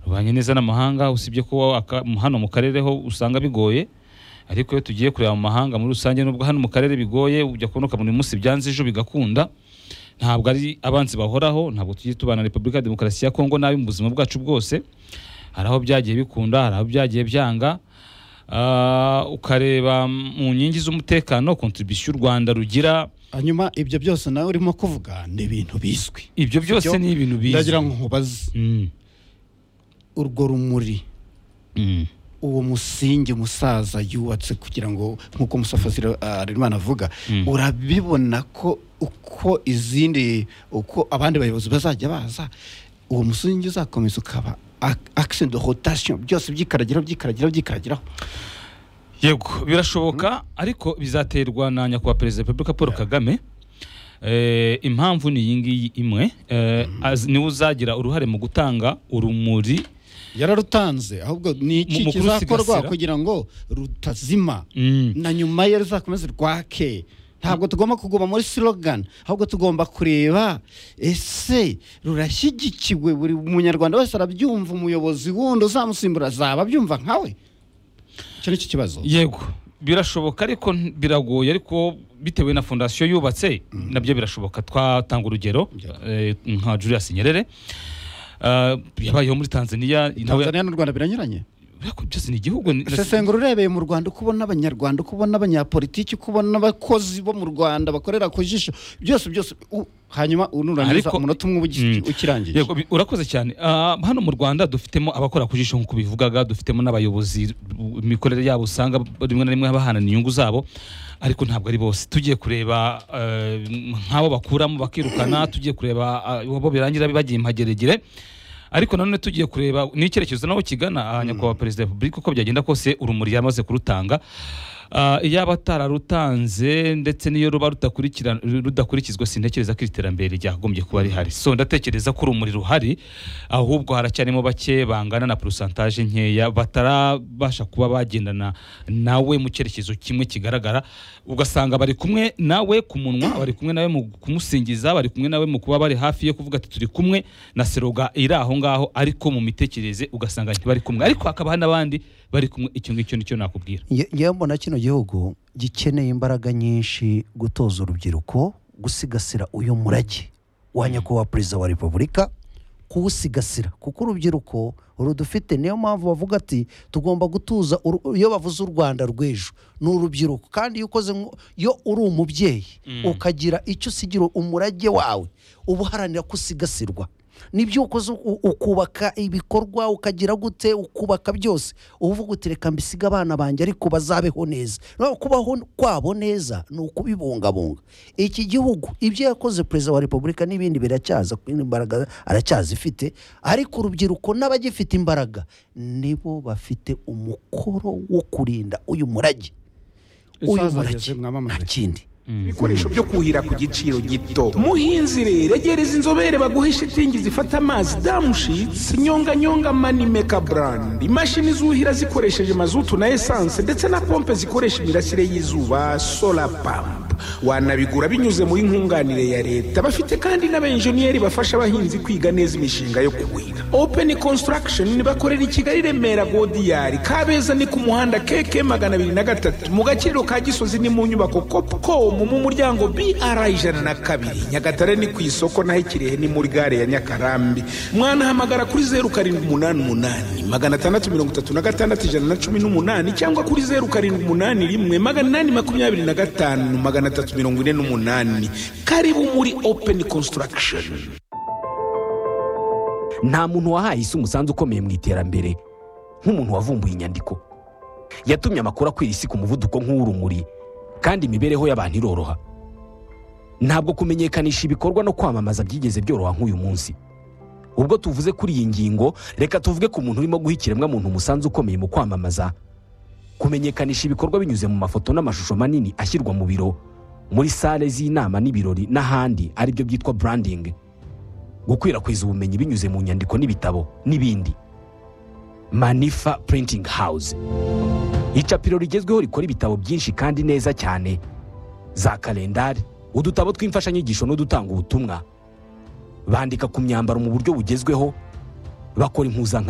tubanye neza n'amahanga usibye ko wowe aka- hano mu karere ho usanga bigoye ariko iyo tugiye kureba mu mahanga muri rusange nubwo hano mu karere bigoye ujya kubona ukabona uyu munsi byanze ejo bigakunda ntabwo ari abanzi bahoraho ntabwo tugiye tubana na repubulika ya demokarasi ya kongo nabi mu buzima bwacu bwose hari aho byagiye bikunda hari aho byagiye byanga Ah, ukareba mu nkingi z'umutekano kontribisiyo u rwanda rugira hanyuma ibyo byose nawe urimo kuvuga ni ibintu bizwi ibyo byose Byo- ni ibintu bizwi ndagira ngo nkubaze Mm, urwo rumuri mm, uwo musingi musaza yubatse kugira ngo nk'uko musafazi harerimana avuga Mm. urabibona ko uko izindi uko abandi bayobozi bazajya baza uwo musingi uzakomeza ukaba akiseni do rotasiyo byose byikaragiraho byikaragiraho byikaragiraho yego birashoboka ariko bizaterwa na nyakubahwa perezida wa repubulika paul kagame Eh, impamvu ni iyi ngiyi imwe Eh, az- niwe uzagira uruhare mu gutanga urumuri yararutanze ahubwo ni iki Mu- mu kizakorwa kurusigasira. kugira ngo rutazima Mm, na nyuma ye ruzakomeze rwake ntabwo tugomba kuguma muri slogan ahubwo tugomba kureba ese rurashyigikiwe buri munyarwanda wese arabyumva umuyobozi wundi uzamusimbura azaba abyumva nkawe icyo ni cyo kibazo yego birashoboka ariko n- biragoye ariko bitewe na fondasiyo yubatse nabyo birashoboka twatanga urugero Yego. eh, nka julius nyerere Eh, yabayeho muri tanzania nawe tanzania n'u rwanda biranyuranye Ariko byose ni igihugu ni- sesengura urebeye mu rwanda uko ubona abanyarwanda uko ubona abanyapolitiki uko ubona abakozi bo mu rwanda bakorera ku jisho byose byose u- hanyuma unurangiza Ariko- umunota umwe uba ugi- Mm. ukirangiye Yego, bi- urakoze cyane Ah, hano mu rwanda dufitemo abakora ku jisho nk'uko bivugaga dufitemo n'abayobozi bu- imikorere yabo usanga rimwe na rimwe bahanana inyungu zabo ariko ntabwo ari bose tugiye kureba eh, nk'abo bakuramo bakirukana tugiye kureba ah, abo birangira bagiye impageregere ariko nanone tugiye kureba n'icyerekezo naho kigana aha nyakubahwa perezida wa repubulika uko byagenda kose urumuri yamaze kurutanga Ah, iyaba atararutanze ndetse n'iyo ruba rudakurikira- rudakurikizwa sintekereza ko iri terambere ryagombye kuba rihari so ndatekereza ko urumuri ruhari ahubwo haracyarimo bake bangana na porosantaje nkeya batarabasha kuba bagendana nawe mu cyerekezo kimwe kigaragara ugasanga bari kumwe nawe ku munwa bari kumwe nawe mu kumusingiza bari kumwe nawe mu kuba bari hafi ye kuvuga ati turi kumwe na seroga iri aho ngaho ariko mu mitekerereze ugasanga ntibari kumwe ariko hakaba hari n'abandi bari kumwe icyo ngicyo nicyo nakubwira Nge- ngewe mbona kino gihugu gikeneye imbaraga nyinshi gutoza urubyiruko gusigasira uyu murage wa nyakubahwa perezida wa repubulika kuwusigasira kuko urubyiruko rudufite niyo mpamvu bavuga ati tugomba gutuza uru- iyo bavuze u rwanda rw'ejo ni urubyiruko kandi iyo ukoze nko- iyo uri umubyeyi ukagira icyo usigira umurage wawe uba uharanira ko usigasirwa nibyo ukoze u- ukubaka ibikorwa ukagira gute ukubaka byose uba uvuga uti reka mbisiga abana banjye ariko bazabeho neza no kubaho kwabo neza ni ukubibungabunga iki gihugu ibyo yakoze perezida wa repubulika n'ibindi biracyaza kuko imbaraga aracyazifite ariko urubyiruko n'abagifite imbaraga nibo bafite umukoro wo kurinda uyu murage uyu Isaza murage ageze, mwamamaze. nta kindi ibikoresho byo kuhira ku giciro gito muhinzi rero egereza inzobere baguhe shitingi zifata amazi damushitsi nyonganyonga manimeka burandi imashini zuhira zikoresheje mazutu na esanse ndetse na pompe zikoresha imirasire y'izuba sola pampu wanabigura binyuze muri nkunganire ya leta bafite kandi n'abenjeniyeri bafasha abahinzi kwiga neza imishinga yo kuhira open construction bakorera i kigali remera godiyari kabeza ni ku muhanda keke magana abiri na gatatu mu gakiriro ka gisozi ni mu nyubako copcom mu muryango br ijana na kabiri nyagatare ni ku isoko naho i kirehe ni muri gare ya nyakarambi mwanahamagara kuri zeru karindwi umunani umunani magana atandatu mirongo itatu na gatandatu ijana na cumi n'umunani cyangwa kuri zeru karindwi umunani rimwe magana inani makumyabiri na gatanu magana atatu mirongo ine n'umunani karibu muri open construction nta muntu wahaye isi umusanzu ukomeye mu iterambere nk'umuntu wavumbuye inyandiko yatumye amakuru akwira isi ku muvuduko nk'uw'urumuri kandi imibereho y'abantu iroroha ntabwo kumenyekanisha ibikorwa no kwamamaza byigeze byoroha nk'uyu munsi ubwo tuvuze kuri iyi ngingo reka tuvuge ku muntu urimo guha ikiremwamuntu umusanzu ukomeye mu kwamamaza kumenyekanisha ibikorwa binyuze mu mafoto n'amashusho manini ashyirwa mu biro muri sale z'inama n'ibirori n'ahandi aribyo byitwa branding gukwirakwiza ubumenyi binyuze mu nyandiko n'ibitabo n'ibindi manifa printing house icapiro rigezweho rikora ibitabo byinshi kandi neza cyane za kalendari udutabo tw'imfashanyigisho n'udutanga ubutumwa bandika ku myambaro mu buryo bugezweho bakora impuzankano